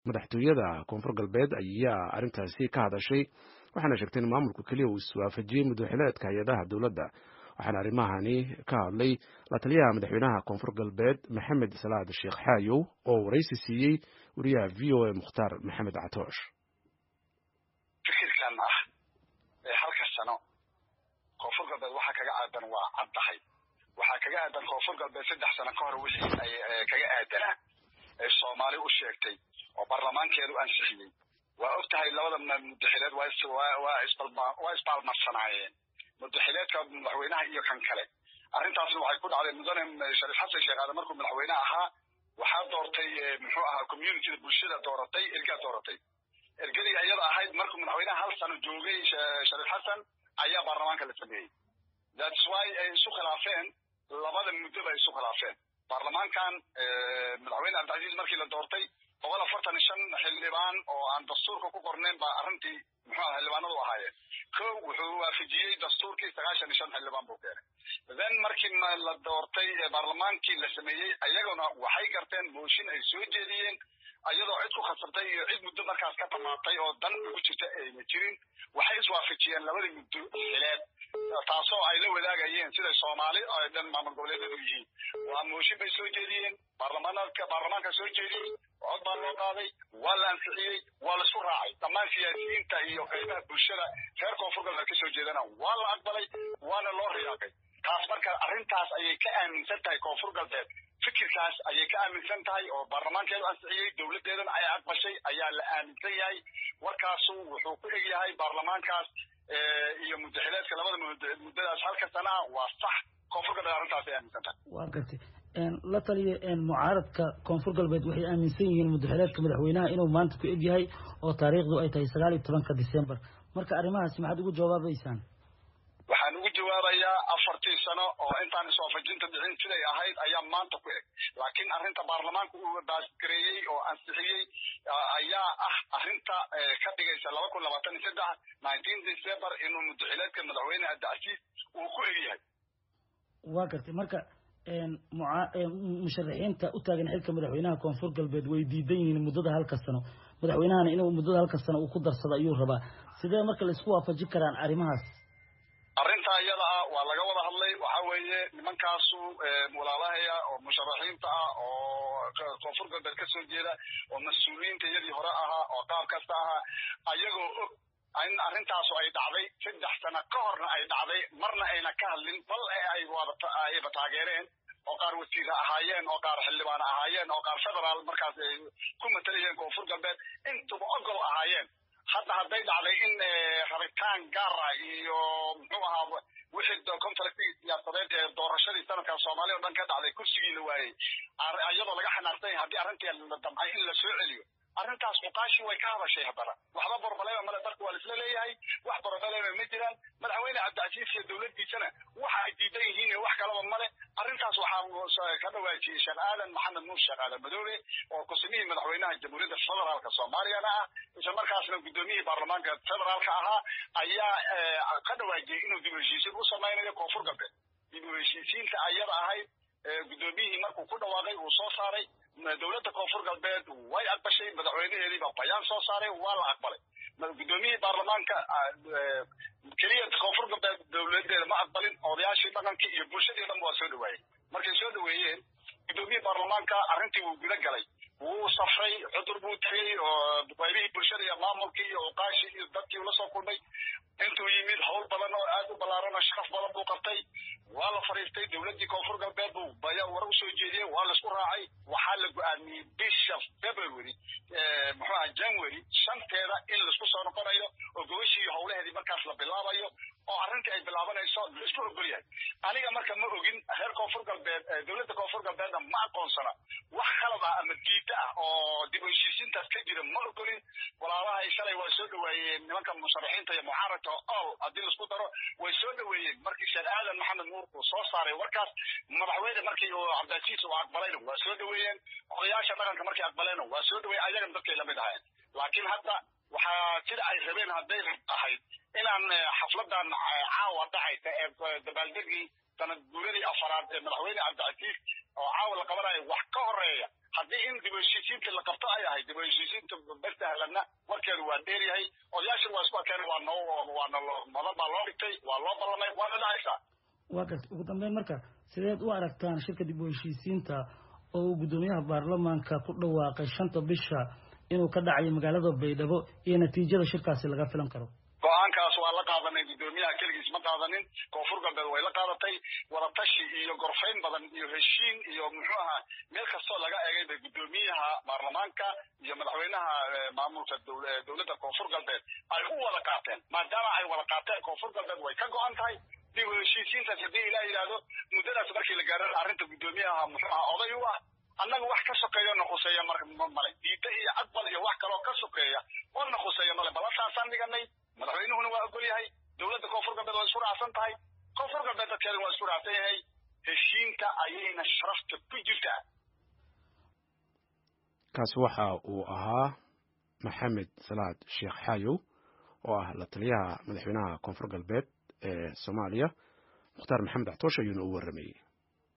madaxtooyada koonfur galbeed ayaa arrintaasi ka hadashay waxaana sheegtay in maamulku keliya uu iswaafajiyey mudwaxileedka hay-adaha dowladda waxaana arrimahani ka hadlay la taliyaha madaxweynaha koonfur galbeed maxamed salaad sheekh xaayow oo waraysi siiyey wariyaha v o a mukhtaar maxamed catoosh fikirkan ah ee halka sano koonfur galbeed waxaa kaga aadan waa caddahay waxaa kaga aadan koonfur galbeed saddex sano ka hor wixii ay kaga aadanaa ee soomaali u sheegtay oo baarlamaankeedu ansixiyey waa og tahay labada mudaxileed waa isbaalmarsanaayeen mudaxileedka madaxweynaha iyo kan kale arrintaasna waxay ku dhacday mudane shariif xasan sheekh aadan markuu madaxweyne ahaa waxaa doortay muxuu ahaa communityda bulshada dooratay ergaa dooratay ergadii iyada ahayd markuu madaxweynaha hal sano joogay shariif xasan ayaa baarlamaanka la sameeyey thats why ay isu khilaafeen labada muddo bay isu khilaafeen baarlamaankan madaxweyne cabdicasiis markii la doortay boqol afartan iyo shan xildhibaan oo aan dastuurka ku qornayn baa arrintii muxuu aha xildhibaanadu ahaayeen ko wuxuu waafajiyey dastuurkii sagaashan iyo shan xildhibaan buu keenay then markii la doortay baarlamaankii la sameeyey ayaguna waxay garteen mooshin ay soo jeediyeen iyadoo cid ku khasabtay iyo cid muddo markaas ka dhamaatay oo dan ugu jirta ayna jirin waxay iswaafajiyeen labadii muddo xileed taasoo ay la wadaagayeen siday soomaali ay dhan maamul goboleedyadu yihiin waa mooshin bay soo jeediyeen baarlamaanka baarlamaanka soo jeediyey cod baa loo qaaday waa la ansixiyey waa laisku raacay dhammaan siyaasiyiinta iyo qaybaha bulshada reer koonfur galbeed ka soo jeedana waa la aqbalay waana loo riyaaqay taas marka arrintaas ayay ka aaminsan tahay koonfur galbeed fikirkaas ayay ka aaminsan tahay oo baarlamaankeedu ansixiyey dowladdeedana ay aqbashay ayaa la aaminsan yahay warkaasu wuxuu ku eg yahay baarlamaankaas iyo mudaxileedka labada muddadaas halka sanaa waa sax koonfur galbeed arrintaas ay aaminsan tahay waa gartay la taliya mucaaradka koonfur galbeed waxay aaminsan yihiin mudaxileedka madaxweynaha inuu maanta ku eg yahay oo taariikhdu ay tahay sagaal iyo tobanka december marka arrimahaasi maxaad ugu jawaabaysaan waxaan ugu jawaabayaa afartii sano oo intaan iswaafajinta dhicin siday ahayd ayaa maanta ku eg laakiin arrinta baarlamaanka uu baasgareeyey oo ansixiyey ayaa ah arrinta ka dhigaysa laba kun labaatan iyo saddex nineteen december inuu mudaxileedka madaxweyne abdicasiis uu ku eg yahay waa gartay marka musharaxiinta u taagan xilka madaxweynaha koonfur galbeed way diidan yihiin muddada halka sano madaxweynahana inuu muddada halka sano uu ku darsado ayuu rabaa sidee marka la isku waafajin karaan arrimahaas arrintaa iyada ah waa laga wada hadlay waxa weeye nimankaasu walaalahaya oo musharaxiinta ah oo koonfur galbeed ka soo jeeda oo mas-uuliyiinta iyadii hore ahaa oo qaab kasta ahaa ayagoo og in arrintaasu ay dhacday saddex sano ka horna ay dhacday marna ayna ka hadlin bal ay ayba taageereen oo qaar wasiire ahaayeen oo qaar xildhibaan ahaayeen oo qaar federaal markaas ay ku matalayeen koonfur galbeed intuba ogol ahaayeen hadda hadday dhacday in rabitaan gaara iyo muxuu ahaa wixii contractigii siyaasadeed ee doorashadii sanadkan soomaaliya o dhan ka dhacday kursigii la waayey iyadoo laga xanaaqsan yahay haddii arrintii la damcay in la soo celiyo arrintaas muqaashi way ka hadashay haddana waxba borbalema male dalka waa laisla leeyahay wax borbalema ma jiraan madaxweyne cabdicasiis iyo dowladdiisana waxa ay diidan yihiin iyo wax kalaba male arrintaas waxaa ka dhawaajiyey sheekh aadan maxamed nuur sheekh aadan madoobe oo kusimihii madaxweynaha jamhuuriyadda federaalka soomaaliyana ah isla markaasna guddoomiyihii baarlamaanka federaalka ahaa ayaa ka dhawaajiyey inuu dib u heshiisiin u samaynayo koonfur galbeed dib u heshiisiinta ayada ahayd guddoomiyihii markuu ku dhawaaqay uu soo saaray dowladda koonfur galbeed way aqbashay madaxweynaheediiba bayaan soo saaray waa la aqbalay guddoomiyihii baarlamaanka keliya koonfur galbeed dowladeeda ma aqbalin odayaashii dhaqankii iyo bulshadii dhan waa soo dhawaayey markay soo dhaweeyeen guddoomiyihii baarlamaanka arrintii wuu guda galay wuu safray cudur buu tegey oo qaybihii bulshada iyo maamulkii iyo uqaashii iyo dadkii ula soo kulmay intuu yimid hawl badan oo aad u ballaaran oo sharaf badan buu qabtay waa la fadhiistay dowladdii koonfur galbeed buu baya war u soo jeediyey waa laisku raacay waxaa la go-aamiyey bisha february muxuu aha january shanteeda in laisku soo noqonayo oo gobashii iyo howlaheedii markaas la bilaabayo oo arrintii ay bilaabanayso laisku ogol yahay aniga marka ma ogin reer koonfur galbeed dowladda koonfur galbeedna ma aqoonsana wax khalad ah ama diida ah oo dib u heshiisiintaas ka jira ma ogolin walaalahay shalay waa soo dhaweeyeen nimanka musharaxiinta iyo mucaaradka ol haddii laisku daro way soo dhaweeyeen markii sheekh aadan maxamed nuur uu soo saaray warkaas madaxweyne markii uu cabdicasiis uu aqbalayna waa soo dhaweeyeen odayaasha dhaqanka markay aqbaleenna waa soo dhaweeyeen ayagana dadkay lamid ahayn laakiin hadda waxaa sida ay rabeen hadday ahayd inaan xafladan caawa dhacaysa ee dabaaldegii sanad guuradii afaraad ee madaxweyne cabdicasiis oo caawa la qabanayo wax ka horeeya haddii in dib u heshiisiinta la qabto ay ahay dib u heshiisiinta bestahlanna warkeedu waa dheer yahay odayaashan waa isku arkeen waa noo waana madan baa loo dhigtay waa loo ballamay waana dhacaysaa waa garta ugu dambeyn marka sideed u aragtaan shirka dib u heshiisiinta oo uu guddoomiyaha baarlamaanka ku dhawaaqay shanta bisha inuu ka dhacayo magaalada baydhabo iyo natiijada shirkaasi laga filan karo go-aankaas waa la qaadanay guddoomiyaha keligiis ma qaadanin koonfur galbeed way la qaadatay wadatashi iyo gorfayn badan iyo heshiin iyo muxuu ahaa meel kastoo laga egay bay guddoomiyaha baarlamaanka iyo madaxweynaha maamulka dowladda koonfur galbeed ay u wada qaateen maadaama ay wada qaateen koonfur galbeed way ka go-an tahay dib u heshiisiintaas haddii ilaa yidhaahdo muddadaas markii la gaaro arrinta guddoomiyaha muxuu ahaa oday u ah annaga wax ka sokeeya na khuseeya male diida iyo cadbal iyo wax kaloo ka sokeeya oo na khuseeya male balantaasaan dhiganay madaxweynuhuna waa ogol yahay dowladda koonfur galbeed waa isku raacsan tahay koonfur galbeed dadkeeda waa isku raacsan yahay heshiinta ayayna sharafta ku jirtaa kaasi waxa uu ahaa maxamed salaad sheekh xaayow oo ah la taliyaha madaxweynaha koonfur galbeed ee soomaaliya mukhtaar maxamed axtoosh ayuuna u warramayey